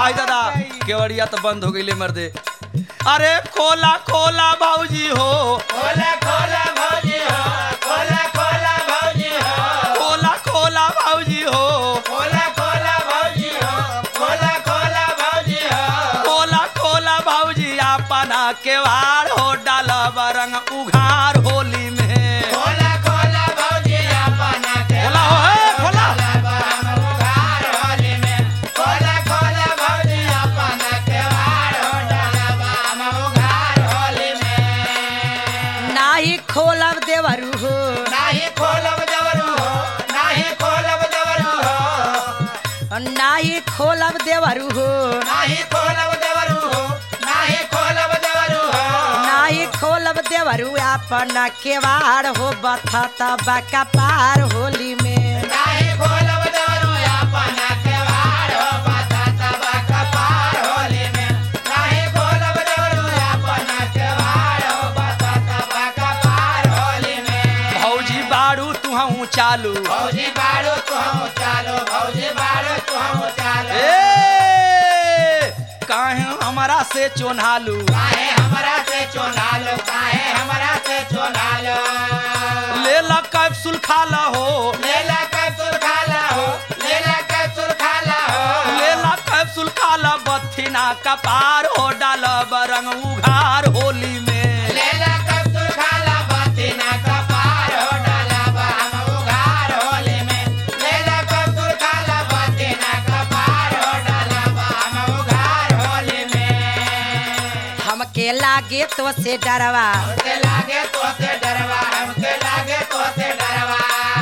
आई दादा केवड़िया तो बंद हो गई मर्दे अरे खोला खोला भाऊजी हो खोला खोला भौजी हो खोला खोला भौजी हो खोला खोला भाऊजी हो खोला खोला भौजी हो खोला खोला भौजी हो खोला खोला भाऊजी अपना केवाड़ हो डाला बरंग उघार होली में खोला खोला भौजी अपना के खोला हो हे, खोला हम उघार होली में खोला खोला भौजी अपना के वार हो डाला हम उघार होली में नाही खोलब देवरू हो नाही खोलब दवरू हो नाही खोलब दवरू हो नाही खोलब देवरू हो नाही खोलब दवरू हो नाही खोलब दवरू हो नाही खोलब देवरू अपना केवाड़ हो बथत बका पार होली में नाही खोलब दवरू अपना के वार हो बाता तबा कपार होली में नाही खोलब दवरू अपना के वार हो बाता तबा कपार होली में भौजी बाड़ू तुहू चालू भौजी बाड़ो तू हम चालो भौजी बाड़ो तू हम चालो ए काहे हमारा से चोन्हालू काहे हमरा से चोनालो काहे हमरा से चोनालो ले ला कैप्सूल खा ला हो लेला कैप्सूल खाला हो लेला कैप्सूल खाला हो ले ला कैप्सूल खा ला बथिना कपार हो डाला बरंग उघार होली में लेला कैप्सूल खाला बातिना कपार हो डाला बा हम उघार होली में लेला कैप्सूल खाला बातिना कपार हो डाला बा हम उघार होली में हमके लागे तो से डरवा हमके लागे तो से डरवा हमके लागे तो से डरवा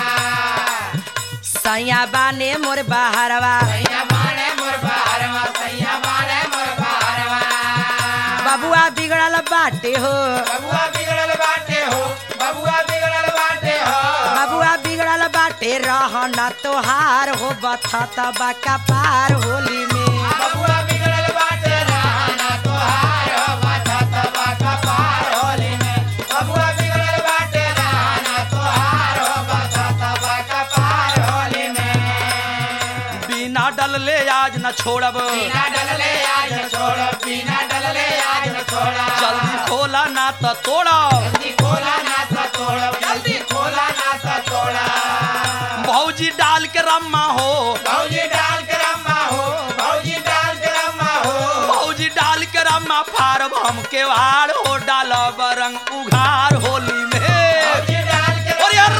सैया बाने मोर बहरवा सैया माने मोर बहरवा सैया माने मोर बहरवा बबुआ बिगड़ल बाटे हो बबुआ बिगड़ल बाटे हो बबुआ बिगड़ल बाटे हो बबुआ बिगड़ल बाटे रहना तोहार हो बथत बका पार होली में बबुआ बिगड़ल बाटे रहना तोहार हो बाता तबा कपार होली में बबुआ बिगड़ल बाटे रहना तोहार हो बाता तबा कपार होली में बिना डलले आज न छोड़ब बिना डलले आज न छोड़ो बिना डलले आज न छोड़ा जल्दी खोला ना तो तोड़ा जल्दी खोला ना सा तोड़ो जल्दी खोला ना सा तोड़ा भौजी डाल के रम्मा हो भौजी डाल के रम्मा हो भौजी डाल के रम्मा हो भौजी डाल के रम्मा फारब हम केवाड़ हो डाला बरंग उघार होली में भौजी डाल के और यार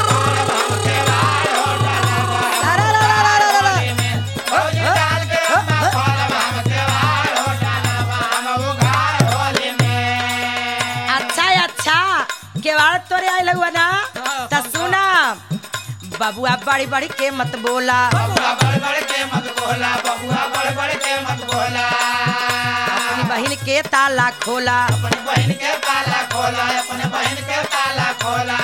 होली में भौजी डाल के रम्मा खोलब हम केवाड़ हो डाला बा हम उघार होली में अच्छा अच्छा केवाड़ तोरे आइल हुआ ना त सुना बबुआ बड़ी बड़ी के मत बोला बबुआ बड़ बड़ के मत बोला बबुआ बड़ बड़ के मत बोला अपनी बहन के ताला खोला अपनी बहन के ताला खोला अपने बहन के ताला खोला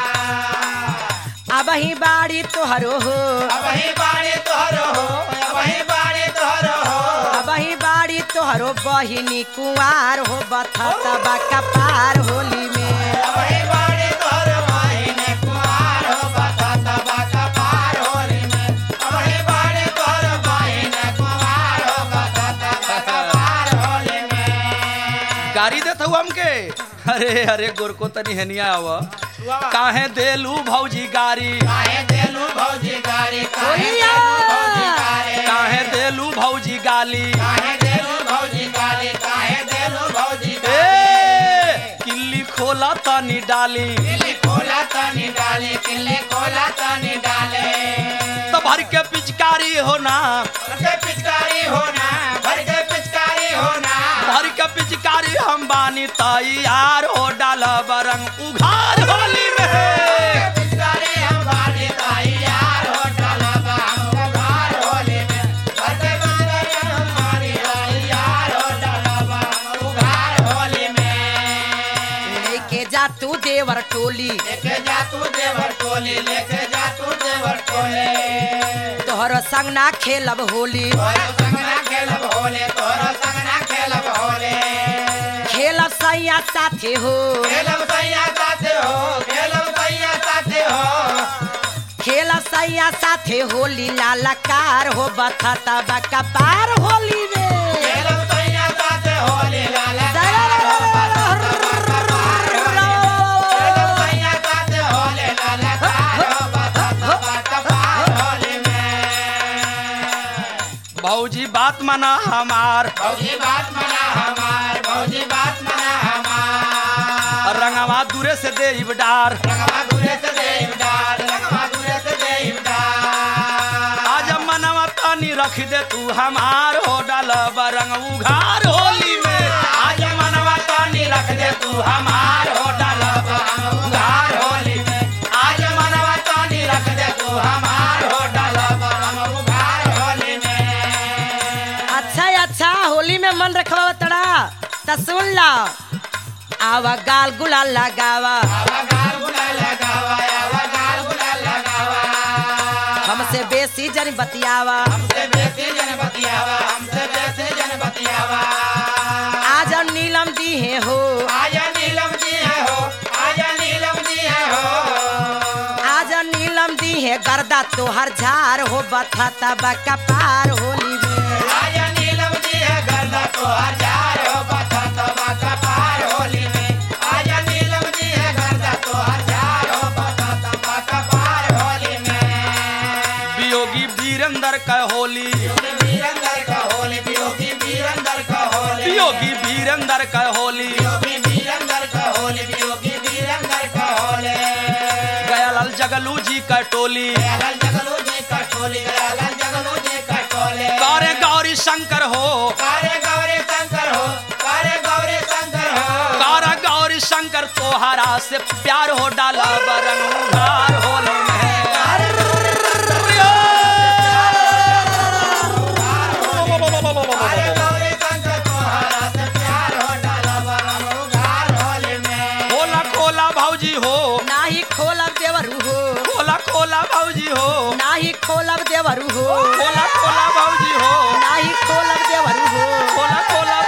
अब ही बाड़ी तोहरो हो अब ही बाड़ी तोहरो हो अब ही बाड़ी तोहरो हो अब ही बाड़ी तोहरो बहिनी कुंवार हो बथत बका पार होली में अब ही बाड़ी तोहरो बहिने कुमार हो बता तबा कपार होली में अब ही बाड़ी तोहरो बहिने कुमार हो बता तबा कपार होली में गाड़ी देत हूँ हमके अरे अरे गोरको तनी हेनिया आवा काहे देलू भौजी गाड़ी काहे देलू भौजी गाड़ी काहे बोलिया। देलू भौजी गाड़ी काहे देलू भौजी गाली काहे देलू भौजी गाड़ी काहे देलू भौजी ए गाड़ी किल्ली खोला तनी डाली किल्ली खोला तनी डाले किल्ली खोला तनी डाले तो भर के पिचकारी होना भर के पिचकारी होना भर के पिचकारी होना भर के पिचकारी हम बानी तैयार हो डाला बरंग उघार होली में पिचकारी हम बाड़ी तैयार हो डाला बा हम उघार होली में भर के पिचकारी हम बाड़ी तैयार हो डाला बा हम उघार होली में लेके जा तू देवर टोली लेके जा तू देवर टोली लेके जा तू देवर टोली तोहरो संग ना खेलब होली तोरो संग ना खेलब होले तोरो संग ना खेलब होले खेलब सैया साथे हो खेलब सैया साथे हो खेलब सैया साथे हो खेलब सैया साथे होली लालकार हो बथता बका पार होली में बात मना हमार भौजी बात मना हमार भौजी बात मना हमार रंगवा दूरे से देव डार रंगवा दूरे से देव डाल रंगवा दूरे से देव डाल आज मनवा तानी रख दे तू हमार हो डाल रंग उघार होली में आज मनवा तानी रख दे तू हमार हो डाल उघार होली में आज मनवा तानी रख दे तू हमार हो डाल हम उघार होली में अच्छा अच्छा होली में मन रखवा तड़ा त सुन ला आवा गाल गुलाल लगावा आवा गाल गुलाल लगावा आवा गाल गुलाल लगावा हमसे बेसी जन बतियावा हमसे बेसी जन बतियावा हमसे बेसी जन बतियावा आज नीलम दी है हो आजा नीलम जी है हो आजा नीलम जी है हो आज नीलम दी है गर्दा तोहर झार हो बथाता बका पार होली में आजा नीलम जी है गर्दा तो हजार हो बता तबा का पार होली में आजा नीलम जी है गर्दा तो हजार हो बता तबा का पार होली में वियोगी वीरेंद्र का होली वीरंदर का होली वियोगी वीरंदर का होली वियोगी वीरेंद्र का होली वियोगी वीरंदर का होली वियोगी वीरंदर का होली गयालाल जगलू जी का टोली दयालाल जगलू जी का टोली दयालाल जगलू जी का टोली गौरे गौरी शंकर हो कारे गौरी शंकर हो कारे गौरी शंकर हो गौरा गौरी शंकर तोहरा से प्यार हो डाला बरंग उघार होली में कारे गौरी शंकर तोहरा से प्यार हो डाला बरम उघार होली में खोला खोला भौजी हो नाही खोलब देवरू हो खोला खोला भौजी हो नाही खोलब देवरू हो खोला खोला भौजी हो नाही खोलब देवरू हो खोला खोला